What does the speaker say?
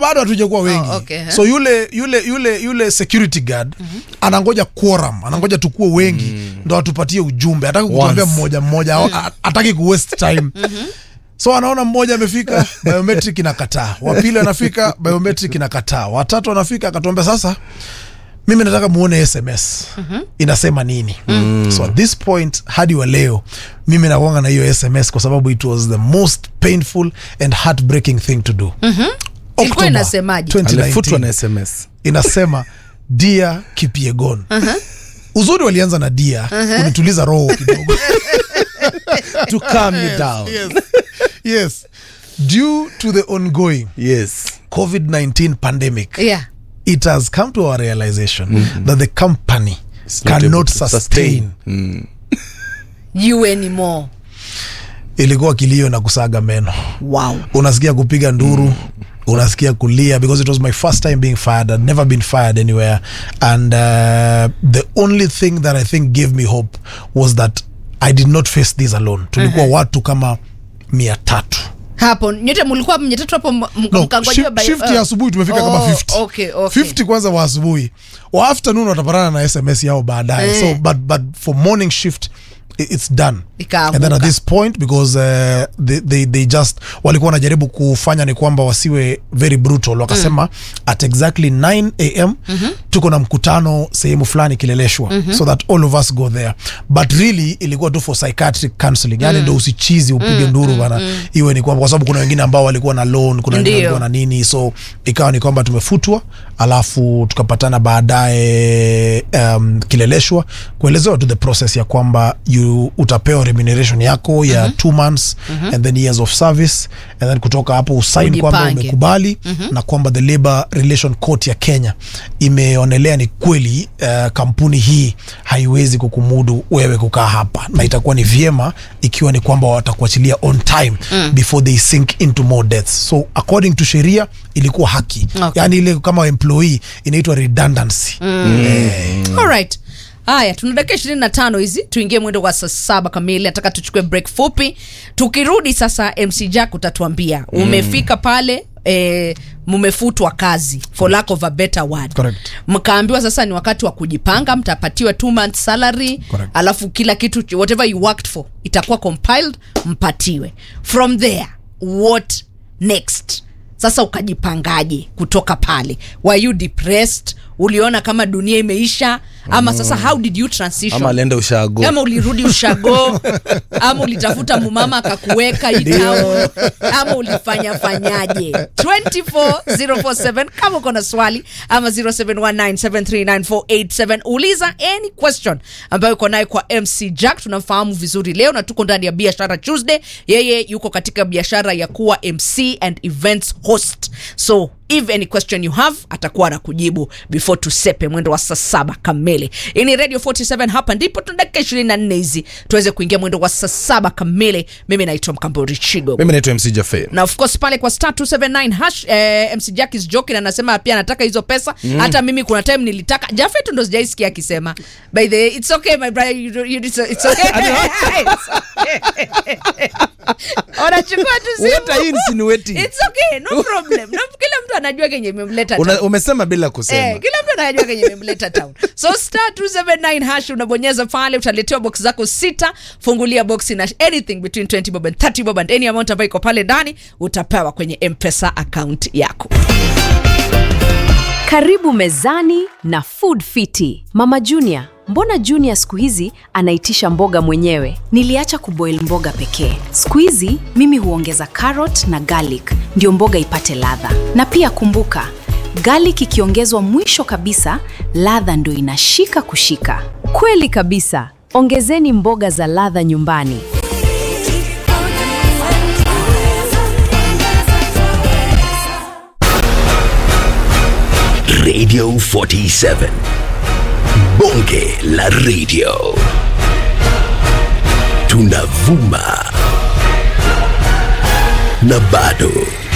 bado hatujakuwa wengi Oh, okay, huh? so yule yule yule yule security guard anangoja quorum anangoja tukuwe wengi ndo atupatie ujumbe ataki kutuambia Once. mmoja mmoja a- ataki ku waste time so anaona mmoja amefika biometric inakataa wapili anafika biometric inakataa watatu anafika akatuambia sasa mimi nataka muone sms inasema nini so at this point hadi wa leo mimi nakuanga na hiyo sms kwa sababu it was the most painful and heartbreaking thing to do October inasemaje? 2019 alifutwa na sms inasema dia kipiegon uzuri walianza na dia kunituliza roho kidogo to calm you down yes. yes due to the ongoing yes covid-19 pandemic yeah it has come to our realization that the company It's not able cannot to sustain Mm. you anymore ilikuwa kilio na kusaga meno wow unasikia kupiga nduru unasikia kulia because it was my first time being fired i'd never been fired anywhere and uh, the only thing that i think gave me hope was that i did not face this alone tulikuwa watu kama mia tatu hapo nyote mlikuwa mnye tatu hapo m- m- no, mkangojewa shift, by- shift uh, ya asubuhi tumefika oh, kama 50 okay, okay. 50 kwanza wa asubuhi wa afternoon watapatana na sms yao baadaye Eh. so but, but for morning shift i- it's done Ikaanguka. and then at this point because uh, they, they, they just walikuwa wanajaribu kufanya ni kwamba wasiwe very brutal wakasema mm. at exactly 9 am mm-hmm. tuko na mkutano sehemu fulani kileleshwa mm-hmm. so that all of us go there but really ilikuwa tu for psychiatric counseling yani ndo usichizi upige nduru bana iwe ni kwamba kwa sababu kuna wengine ambao walikuwa na loan kuna wengine Ndio. walikuwa na nini so ikawa ni kwamba tumefutwa alafu tukapatana baadaye um, kileleshwa kuelezewa tu the process ya kwamba you utapewa remuneration yako ya mm-hmm. two months mm-hmm. and then years of service and then kutoka hapo usain kwamba Ujipange. umekubali mm-hmm. na kwamba the labor relation court ya kenya imeonelea ni kweli uh, kampuni hii haiwezi kukumudu wewe kukaa hapa na itakuwa ni vyema ikiwa ni kwamba watakuachilia on time mm. before they sink into more deaths so according to sheria ilikuwa haki Okay. yani ile kama employee inaitwa redundancy alright haya tuna dakika ishirini na tano hizi tuingie mwendo wa saa saba kamili nataka tuchukue break fupi tukirudi sasa mc jack utatuambia umefika pale E, mmefutwa kazi for lack of a better word Correct. mkaambiwa sasa ni wakati wa kujipanga mtapatiwa two months salary Correct. alafu kila kitu whatever you worked for itakuwa compiled mpatiwe from there what next sasa ukajipangaje kutoka pale were you depressed uliona kama dunia imeisha ama sasa how did you transition ama alienda ushago kama ulirudi ushago ama ulitafuta mumama akakuweka hii town ama ulifanya fanyaje 24047 kama uko na swali ama 0719739487 uliza any question ambayo uko nayo kwa mc jack tunamfahamu vizuri leo na tuko ndani ya biashara tuesday yeye yuko katika biashara ya kuwa mc and events host so if any question you have atakuwa anakujibu before tusepe mwendo wa saa saba kamili hii ni radio 47 hapa ndipo tuna dakika 24 hizi tuweze kuingia mwendo wa saa saba kamili mimi naitwa mkambori chigo mimi naitwa mc jafe na of course pale kwa star 279 hash eh, mc jack is joking anasema pia anataka hizo pesa mm. hata mimi kuna time nilitaka jafetu ndo sijaisikia akisema by the way, it's okay my brother you, you, it's, it's okay unachukua tu What are you simu insinuating? it's okay no problem no, kila mtu anajua kenye imemleta Una, town. umesema bila kusema Eh, kila mtu anajua kenye imemleta town so star 279 hash unabonyeza pale utaletewa box zako sita fungulia boxi na anything between 20 bob and 30 bob and any amount ambayo iko pale ndani utapewa kwenye mpesa account yako Karibu mezani na Food Fiti. Mama Junior, mbona Junior siku hizi anaitisha mboga mwenyewe? Niliacha kuboil mboga pekee. Siku hizi mimi huongeza carrot na garlic ndio mboga ipate ladha. Na pia kumbuka, garlic ikiongezwa mwisho kabisa, ladha ndio inashika kushika. Kweli kabisa. Ongezeni mboga za ladha nyumbani. Radio 47. Bonge la radio. Tunavuma na bado